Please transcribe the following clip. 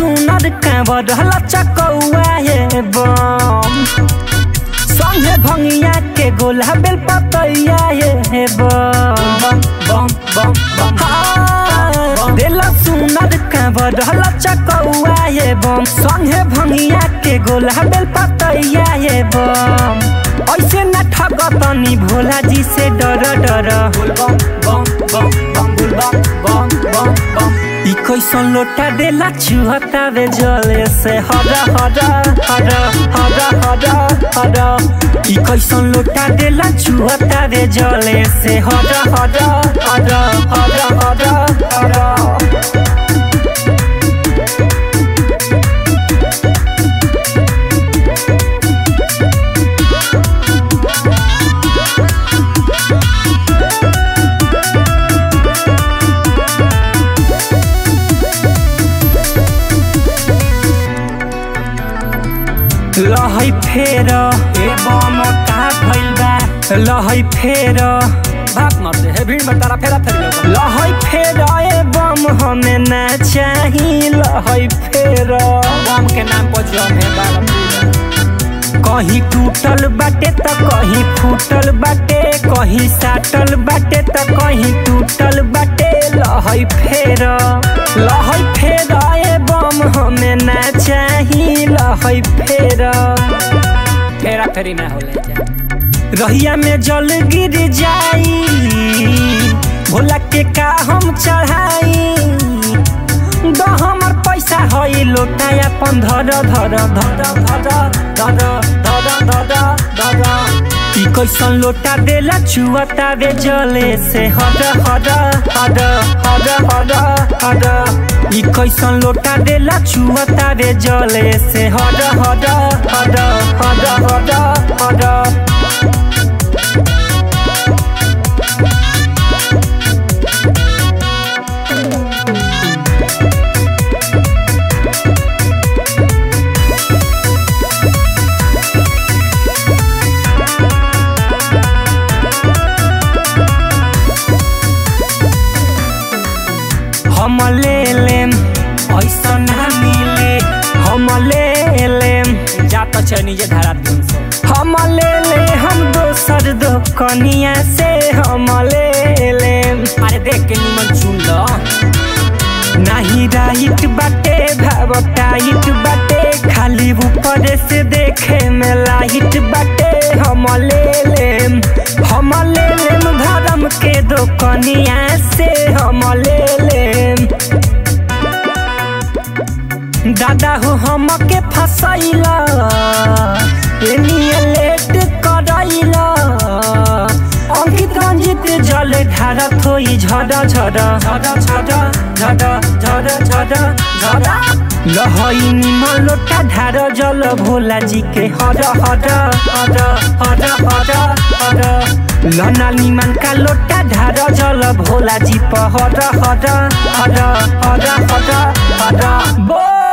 सुनर कांवर लचकौआ ये बम संगे भंगिया के गोला बेल पतैया ये बम बम बम बम हाँ, देला सुनर कांवर लचकौआ ये बम संगे भंगिया के गोला बेल पतैया ये बम ऐसे न ठगतनी भोला जी से डर डर बम बम बम बम बम बम बम बम ई कैसन लोटा देला चुहता वे जले से हरा हरा हरा हरा हरा हरा ई कैसन लोटा देला चुहता वे जले से हरा हरा हरा हरा हरा हरा लहै फेर ए बम का भइल बा लहै फेर भाग मत दे हे भीड़ में तारा फेरा फेर लहै फेर ए बम हमें ना चाही लहै फेर बम के नाम पर जम है बाबा कहीं टूटल बाटे त कहीं फूटल बाटे कहीं साटल बाटे त कहीं टूटल बाटे लहै फेर लहै फेर ए बम हमें ना चाही लहै फेर फेरा फेरी ना होले जा रहिया में जल गिर जाई भोला के का हम चढ़ाई द हमर पैसा हई लोटा अपन धर धर धर धर धर धर धर धर ई कैसन लोटा देला चुअता वे जले से हर हर हर हर हर हर ई कैसन लोटा देला चुअता वे जले से हर हर हर हर हर हर हम ले लेम ऐसा ना मिले हम ले लेम जा तो छै नीचे धारा दिन से हम ले ले हम दोसर दो कनिया से हम ले लेम अरे देख के निमन चुन लो नाही राइट बाटे भाव टाइट बाटे खाली ऊपर से देखे में लाइट बाटे हम ले लेम हम ले लेम धर्म के दो कनिया से हम ले लेम दादा हो हमके फसैला एनिए लेट करैला अंकित रंजित जल ढारत होई झड़ झड़ झड़ झड़ झड़ झड़ झड़ झड़ लहई निमन लोटा ढार जल भोला जी के हर हर हर हर हर हर लना निमन का लोटा ढार जल भोला जी पर हर हर हर हर हर हर बोल